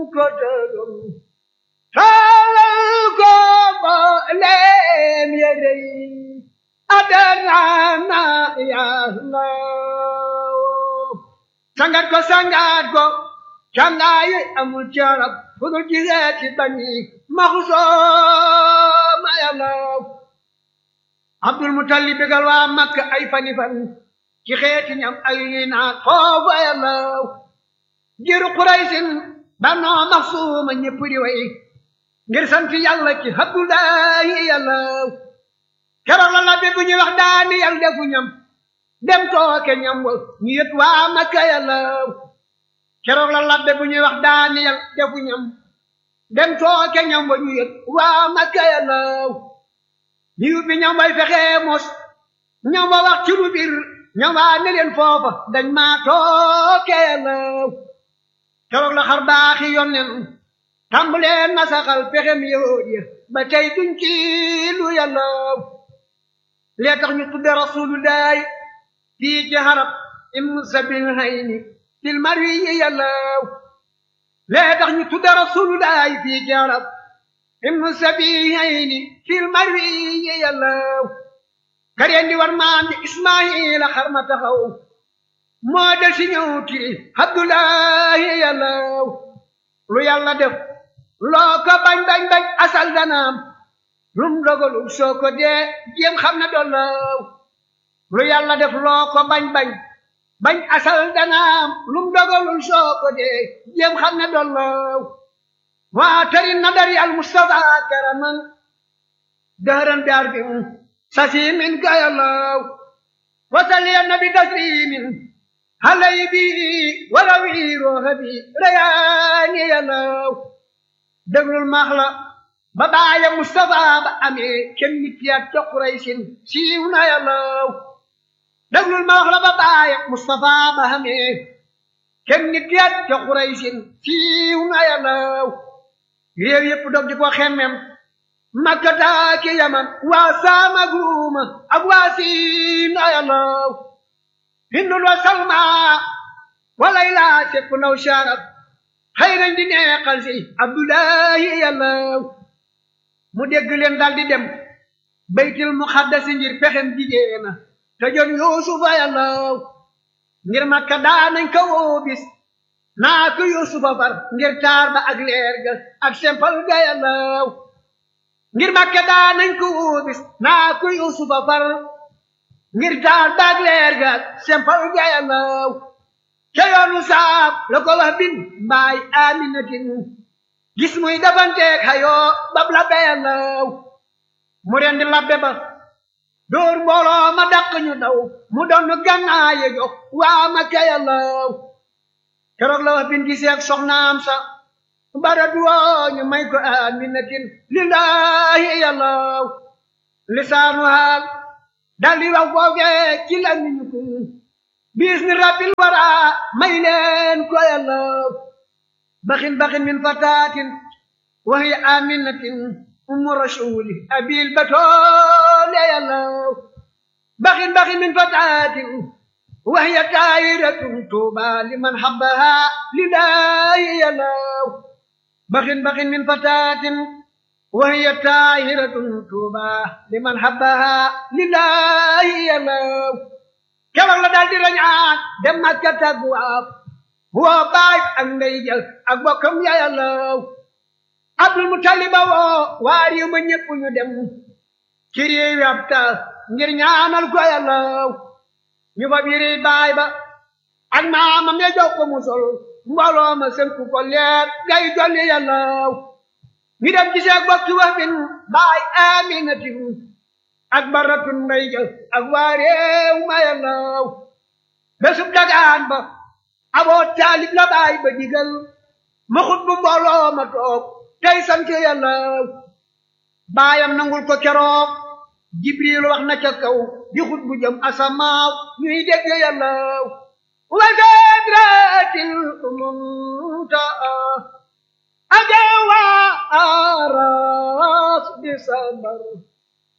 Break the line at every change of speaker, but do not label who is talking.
ko tërum taalal ko mboolem yére yi adarana yàlla sangat ko sangat ko cangaayi amul carab fu dul jiseeti bañi maxusooma yàlla abdul mutalib bégal waa makka ay fani fan ci xeeti ñam ay ni naat foofa yàlla jiru quraysin banoo maxsuuma ñépp di way ngir sant yàlla ci abdullahi yàlla keroog la labbe bu ñuy wax daani yàlla defu ñam dem tooke ñam wa ñu yët waa makka yàlla keroog la labbe bu ñuy wax daani yàlla defu ñam dem tooke ñam wa ñu yët waa makka yàlla liw bi ñam way fexee mos ñam wa wax ci lu bir ñam waa ne leen foofa dañ maa tooke yàlla keroog la xar baaxi yonnen tàmbalee nasaxal pexem yahud ya ba tey duñ ci lu yàlla lee tax ñu tudde rasulullahi fii ci xarab im sabil hayni fil marwi yi yàlla lee tax ñu tudde rasulullahi fii ci xarab im sabil hayni fil marwi yi yàlla kareen di war maam di ismaila xar ma taxaw moo del si ñëw tiri abdullahi yàlla lu yàlla def loo ko bañ bañ bañ asal danaam lum dogalul soo ko dee jéem xam ne dollaw lu yàlla def loo ko bañ bañ bañ asal danaam lum dogalul soo ko dee jéem xam ne dollaw waa tari nadari al mustafa karaman dahran bi arbin sasimin gayalaw wasali nabi taslimin halay bi walawi rooxa bi rayaani yalaw déglul maax la ba baaya Mustafa ba amee kenn nit yaat ca Quraysin siiw na yàllaw déglul maax la ba baaya Mustafa ba amee kenn nit yaat ca Quraysin siiw na yàllaw réew yépp dog di ko xemmem Makka taaki Yaman waa Saama Guuma ak waa Siin na yàllaw Hindul wa Salma walay laa sepp naw sharab xëy nañ di neexal si abdullahi yàlla mu dégg leen dal di dem baytil muxaddasi ngir pexem jigéena te jon yuusufa yàlla ngir makka daanañ ko woo bis naa ko yuusufa far ngir taar ba ak leer ga ak sempal ga yàlla ngir makka daanañ ko woo bis naa ko yuusufa far ngir taar ba ak leer ga ak sempal ga yàlla ca yoonu saab la ko wax bin mbaay aminatin gis muy dafanteeg xayoo bab labbe yàllaw mu rendi labbe ba dóor mbooloo ma dàq ñu daw mu doon gànnaaye jox waa ma ca yàllaw keroog la wax bin giseeg soxnaam sa bara duwoo ñu may ko aminatin lillahi yàllaw lisaanu haal daldi wax foofee ci la ñu ko biis ni rabbil wara may leen ko yàlla baxin baxin min fatatin wa hiya aminatin ummu rasuli abil batole yàlla baxin baxin min fatatin wa hiya taayiratun tuuba liman habbaha lillahi yàlla baxin baxin min fatatin wa hiya taayiratun tuuba liman habbaha lillahi yàlla keroog la daal di rañaan dem Makka tagwaaf woo baay ak ndey jël ak bokkam ya yàllaw Abdul Mutaliba woo waa réew ma ñépp ñu dem ci réew ab taal ngir ñaanal ko yàllaw ñu fa biri baay ba ak maamam ya jox ko mu sol mbooloo ma sënku ko leer gay jolli yàllaw ñu dem gisee bokki wax bin baay aminatin ak baratun mbay jël ak waa réew ma yàllaw bésub dagaan ba aboo taalib la baay ba digal ma xut bu mbooloo ma toog tey sant yàllaw baayam nangul ko keroog jibril wax na ca kaw di xut bu jëm asamaaw ñuy dégg yàllaw wa sadratil muntaa ajawa aras di sabar